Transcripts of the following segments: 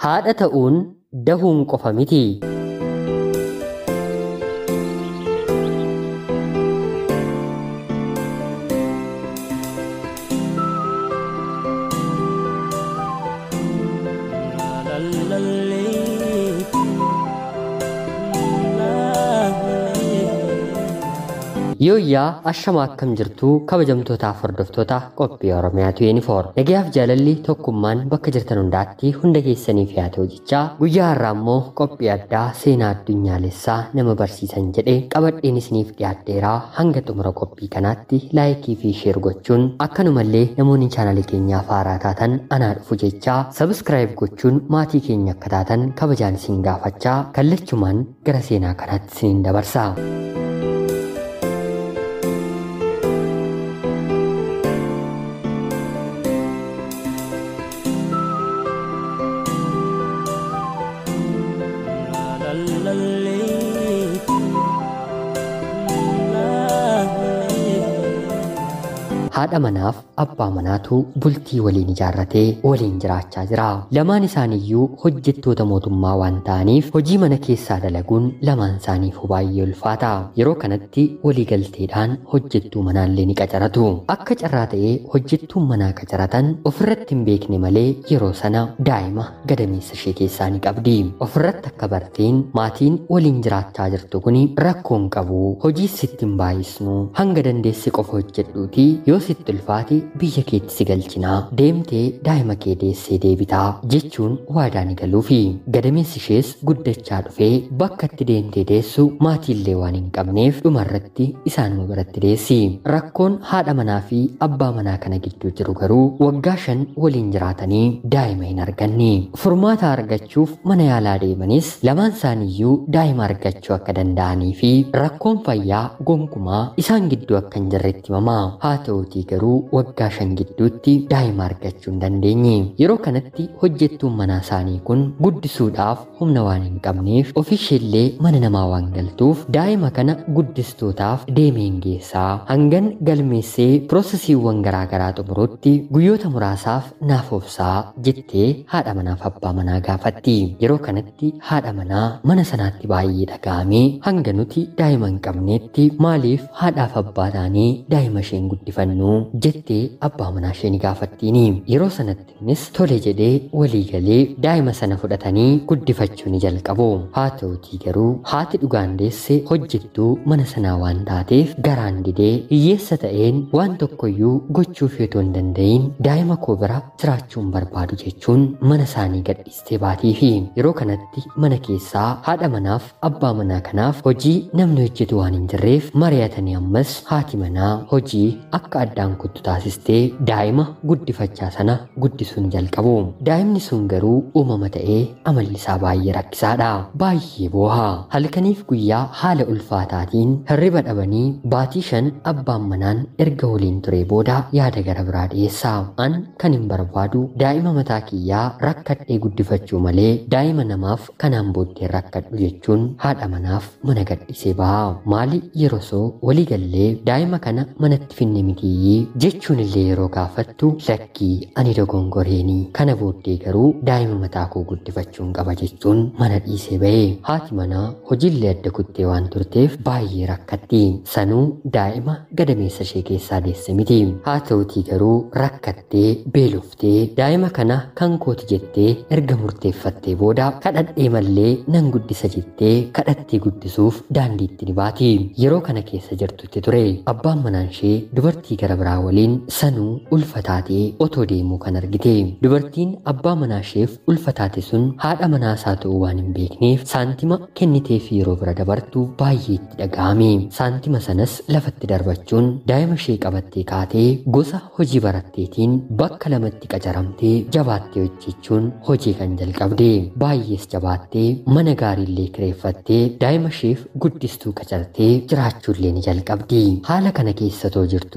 Haadha ta'uun dahuun qofa miti. Yooyyaa ashama akkam jirtuu kabajamtootaaf hordoftoota qophii Oromiyaatu yuunifoorm. Nagayaaf jaalalli tokkummaan bakka jirtan hundaatti hunda keessaniif yaa ta'u jechaa guyyaa har'aa immoo qophii addaa seenaa addunyaalessaa nama barsiisan jedhee qabadheen isiniif dhiyaadheeraa hanga xumura qophii kanaatti laayikii fi sheer gochuun akkanumallee namoonni chaanalii keenyaaf haaraa taatan anaa dhufu jechaa sabiskiraayib gochuun maatii keenya akka taatan kabajaan isin gaafachaa kallachumaan gara seenaa kanaatti isiniin dabarsa. haadha manaaf abbaa manaatu bultii waliin ijaarratee waliin jiraachaa jira. Lamaan isaaniiyyuu hojjettoota mootummaa waan ta'aniif hojii mana keessaa dalaguun lamaan isaaniifuu baay'ee ulfaata. Yeroo kanatti waliigalteedhaan hojjettuu manaallee ni qacaratu. Akka carraa ta'ee hojjettuun manaa qacaratan ofirratti hin beekne malee yeroo sana daa'ima gadameessa ishee keessaa ni qabdi. Ofirratti akka barteen maatiin waliin jiraachaa jirtu kun rakkoon qabu hojii sitti hin baay'isnu hanga dandeesse qofa hojjedhuuti yoo sitti ulfaate biyya keetti si galchinaa deemtee daa'ima kee deessee deebitaa jechuun waadaa ni galuufi gadameessi ishees guddachaa dhufee bakka itti deemtee deessu maatiillee waan hin qabneef dhumarratti isaanuma biratti deessi rakkoon haadha manaa fi abbaa manaa kana gidduu jiru garuu waggaa shan waliin jiraatanii daa'ima hin arganne furmaata argachuuf mana yaalaa deemanis lamaan isaaniiyyuu daa'ima argachuu akka danda'anii fi rakkoon fayyaa gonkumaa isaan gidduu akka hin jirretti himamaa haa ta'uutii garuu waggaa shan gidduutti daa'ima argachuu hin dandeenye. Yeroo kanatti hojjettuun manaa isaanii kun guddisuudhaaf humna waan hin qabneef ofiisheellee mana namaa waan galtuuf daa'ima kana guddistootaaf deemeen geessaa hangan galmeessee piroosesiiwwan garaagaraa xumurutti guyyoota muraasaaf naaf obsaa jettee haadha manaaf abbaa manaa gaafatti. Yeroo kanatti haadha manaa mana sanaatti baay'ee dhaga'amee hanga nuti daa'ima hin qabneetti maaliif haadhaaf abbaa taanee daa'ima isheen guddifannu jettee abbaa manaa ishee ni gaafattiini. Yeroo sanatti innis tole jedhee walii galee daa'ima sana fudhatanii guddifachuu ni jalqabu. Haa ta'utii garuu haati dhugaan deesse hojjettuu mana sanaa waan taateef garaan didee hiyyeessa ta'een waan tokkoyyuu gochuuf yoo hin danda'in daa'ima koo bira jiraachuun barbaadu jechuun mana isaanii gadhiistee baatii fi yeroo kanatti mana keessaa haadha manaaf abbaa manaa kanaaf hojii namni hojjetu waan hin jirreef mari'atanii ammas haati manaa hojii akka addaan kuttu taasistee daa'ima guddifachaa sana guddisuun jalqabu. Daa'imni sun garuu uumama ta'ee amalli isaa baay'ee rakkisaadha. Baay'ee booha. Halkaniif guyyaa haala ulfaataatiin hirriba dhabanii baatii shan abbaan manaan erga waliin ture booda yaada gara biraa dhiyeessa. An kan hin barbaadu daa'ima mataa kiyyaa rakkadhee guddifachuu malee daa'ima namaaf kanaan booddee rakkadhu jechuun haadha manaaf mana gadhiisee baha. Maali yeroo soo walii gallee daa'ima kana manatti finne mitiyyi jechuun illee yeroo gaafattu lakkii ani dogongoreenii kana booddee garuu daa'ima mataa koo guddifachuun qaba jechuun mana dhiisee ba'e. Haati manaa hojiillee adda kuttee waan turteef baay'ee rakkatti. Sanuu daa'ima gadameessa ishee keessaa deesse miti. Haa ta'utii garuu rakkattee beeloftee daa'ima kana kan kooti jettee erga murteeffattee booda kadhadhee mallee nan guddisa jettee kadhattee guddisuuf daandiitti ni baati. Yeroo kana keessa jirtutti ture. Abbaan manaan ishee dubartii gara biraa waliin sanuu ulfataatee otoo deemuu kan argite. Dubartiin abbaa manaa isheef ulfataate sun haadha manaa isaa ta'uu waan hin beekneef saantima kenniteef yeroo bira dabartu baay'ee itti dhaga'ame. Saantima sanas lafatti darbachuun daa'ima ishee qabattee kaatee gosa hojii baratteetiin bakka lamatti qacaramtee jabaattee hojjechuun hojii kan jalqabde. Baay'ees jabaattee mana gaariillee kireeffattee daa'ima isheef guddistuu qacartee jiraachuullee ni jalqabdi. Haala kana keessatoo jirtu ture.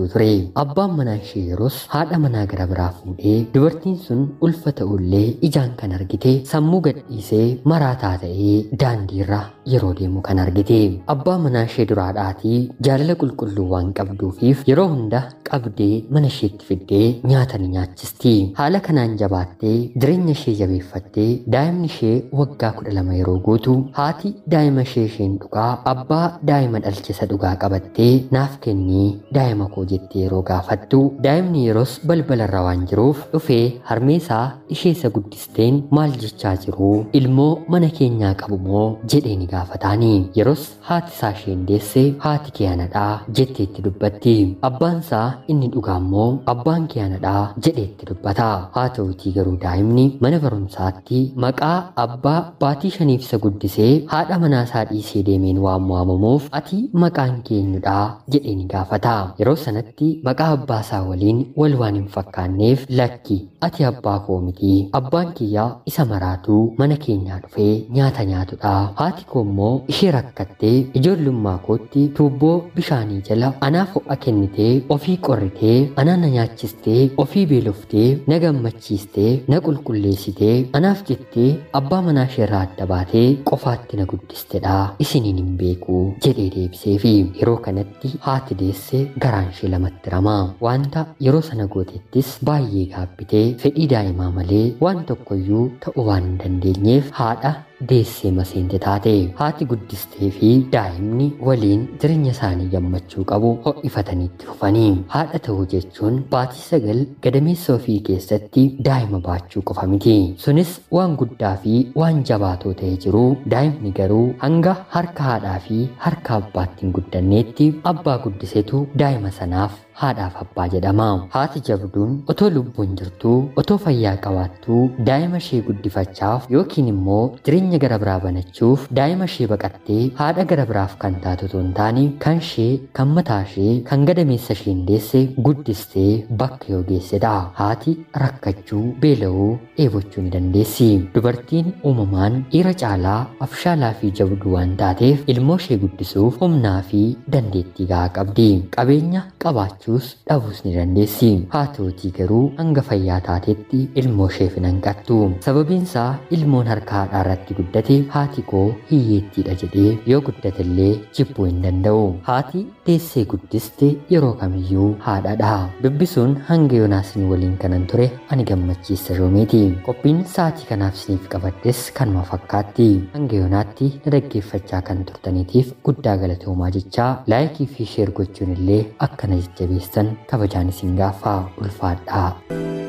Abbaan manaa ishee yeroos haadha manaa gara biraa fuudhee dubartiin sun ulfa ta'ullee ijaan kan argite sammuu gadhiisee maraataa ta'ee daandiirra yeroo deemu kan argite. Abbaa manaa ishee duraadhaatii jaalala qulqulluu waan qabduufiif yeroo hunda qabdee mana isheetti fiddee nyaata ni nyaachisti. Haala kanaan jabaattee jireenya ishee jabeeffattee daa'imni ishee waggaa kudha lama yeroo guutu haati daa'ima ishee isheen dhugaa abbaa daa'ima dhalchisa dhugaa qabattee naaf kennii daa'ima koo jettee yeroo gaafattu daa'imni yeroos balbalarra waan jiruuf dhufee harmeesaa ishee isa guddisteen maal jechaa jiru ilmoo mana keenyaa qabu moo jedhee ni gaafataani yeroos haati isaa isheen deesse haati kee anadhaa jetteetti dubbatti abbaansaa inni dhugaa immoo abbaan kee anadhaa jedheetti dubbata haa ta'utii garuu daa'imni mana barumsaatti maqaa abbaa baatii shaniif isa guddisee haadha manaasaa dhiisee deemeen waan waamamuuf ati maqaan keenyudha jedhee ni gaafata yeroo sanatti maqaa abbaa isaa waliin wal waan hin fakkaanneef lakki ati abbaa koo miti abbaan kiyyaa isa maraatuu mana keenyaa dhufee nyaata nyaatudha haati koo immoo ishee rakkattee ijoollummaa kootti tuubboo bishaanii jala anaaf ho'a kennitee ofii qorritee anaa na nyaachistee ofii beeloftee na gammachiistee na qulqulleessitee anaaf jettee abbaa manaa isheerraa adda baatee qofaatti na guddistedha isiniin hin beeku jedhee deebiseefi yeroo kanatti haati deesse garaan ishee lamatti rama wanta yeroo sana gootettis baay'ee gaabbitee fedhii daa'imaa malee waan tokkoyyuu ta'uu waan hin dandeenyeef haadha deessee maseente taate haati guddistee fi daa'imni waliin jireenya isaanii gammachuu qabu ho'ifataniitti fufanii haadha ta'uu jechuun baatii sagal gadameessa ofii keessatti daa'ima baachuu qofa miti sunis waan guddaa fi waan jabaatoo ta'ee jiru daa'imni garuu hanga harka haadhaa fi harka abbaatti hin guddanneetti abbaa guddisetu daa'ima sanaaf haadhaaf abbaa jedhama. Haati jabduun otoo lubbuun jirtuu otoo fayyaa qabaattuu daa'ima ishee guddifachaaf yookiin immoo jireenya gara biraa banachuuf daa'ima ishee baqattee haadha gara biraaf kan taatu otoo hin taane kan ishee kan mataa ishee kan gadameessa isheen deesse guddistee bakka yoo geessedha. Haati rakkachuu beela'uu dheebochuu ni dandeessi. Dubartiin uumamaan dhiira caalaa afshaalaa fi jabduu waan taateef ilmoo ishee guddisuuf humnaa fi dandeettii gahaa qabdi. Qabeenya qabaachuu qabaachuus dhabuus ni dandeessi. Haa ta'utii garuu hanga fayyaa taatetti ilmoo isheef hin hanqattu. Sababiinsaa ilmoon harka haadhaa irratti guddate haati koo hiyyeettiidha jedhee yoo guddatellee jibbuu hin danda'u. Haati teessee guddiste yeroo kamiyyuu haadhaadha. Dubbisuun hanga yoonaasin waliin kanan ture ani gammachiista shoomeeti. Qophiin sa'aatii kanaaf isiniif qabaddes kanuma fakkaatti. Hanga yoonaatti na dhaggeeffachaa kan turtaniitiif guddaa galatoomaa jechaa laayikii fi sheer gochuun illee akkana jajjabeessan kabajaan isin gaafaa ulfaadhaa.